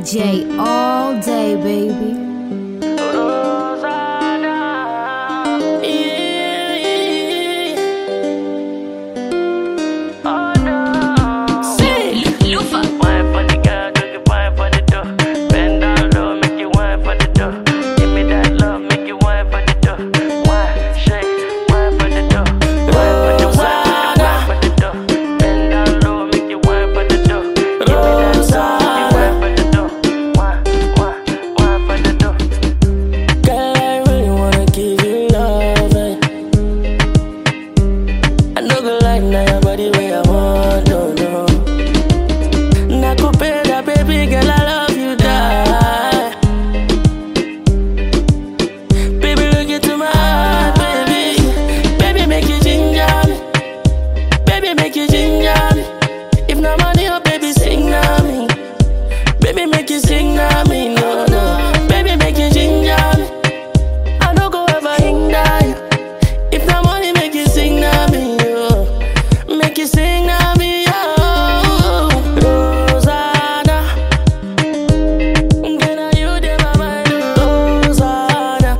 DJ all day, baby. Wine for the girl, do the wine for the dough. Bend down low, make you wine for the dough. Give me that love, make you wine for the dough. Wine, shake, wine for the dough. Wine for the wine, wine for the dough. Bend down low, make you wine for the dough. Give me that love, make you wine for the dough. Wine, wine, wine for the dough. Girl, I really wanna give you love. eh. I know good like now your body where I want, no, no. Nakupenda, baby girl, I love you, die. Baby, look into my heart, baby. Baby, make you ginger me. Baby, make you ginger me. If no money, oh, baby, sing na me. Baby, make you sing na me, no, no. Baby, make you ginger me. I don't go ever hinder you. If the money make you sing na me, yo. Make you sing na me, yo. Rosanna. Girl, are you there, my mind, Rosanna.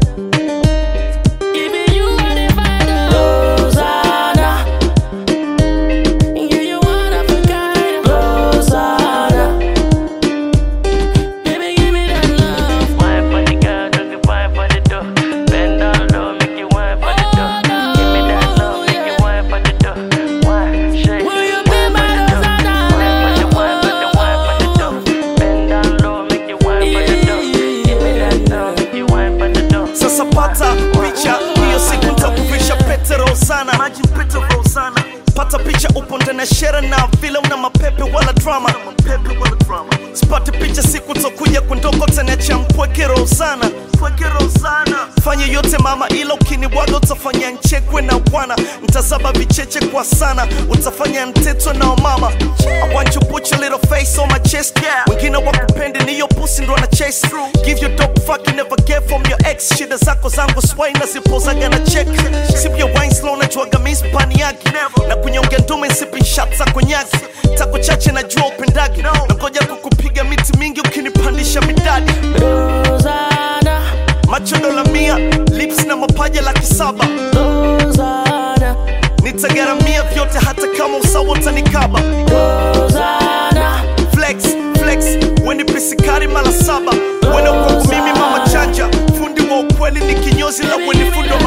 Even you are the find, Rosanna. Yeah, you one of a kind, Rosanna. Baby, give me that love. Wine for the girl, do the wine for the dough. Bend down low, make you wine for the dough. Give me that love, make you wine for the dough. Wine, shake, Will you wine be for my the dough. Wine for the wine for the wine for the dough. Bend down low, make you wine for the dough. Give me that love, make you wine for the dough. Sasa pata picha hiyo siku nitakuvisha pete Rosana, maji pete Rosana. Pata picha upo ndani ya shere na vile una mapepe wala drama, mapepe wala drama. Sipate picha siku tokuja kundoko taniacha mpweke Rosana, mpweke Rosana. Fanya yote mama, ila ukinibwaga utafanya nchekwe na bwana, ntazaba vicheche kwa sana, utafanya ntetwe na mama. I want you put your little face on my chest, yeah. Wengine wakupendi ni hiyo pussy ndo ana chase through. Give you dope fuck you never get from your ex. Shida zako zangu swai na zipozaga na check. Sip your wine slow na juaga mi spani yake. Na kunyonga ndume sipping shots za konyaki. Tako chache na jua upendagi. Na ngoja kukupiga miti mingi ukinipandisha midadi. Rosanna, Macho dola mia, lips na mapaja laki saba. Rosanna, Nitagaramia vyote hata kama usawa utanikaba. Rosanna, flex flex weni pisikari mara saba wena kwangu mimi mama chanja fundi wa ukweli ni kinyozi la weni fundo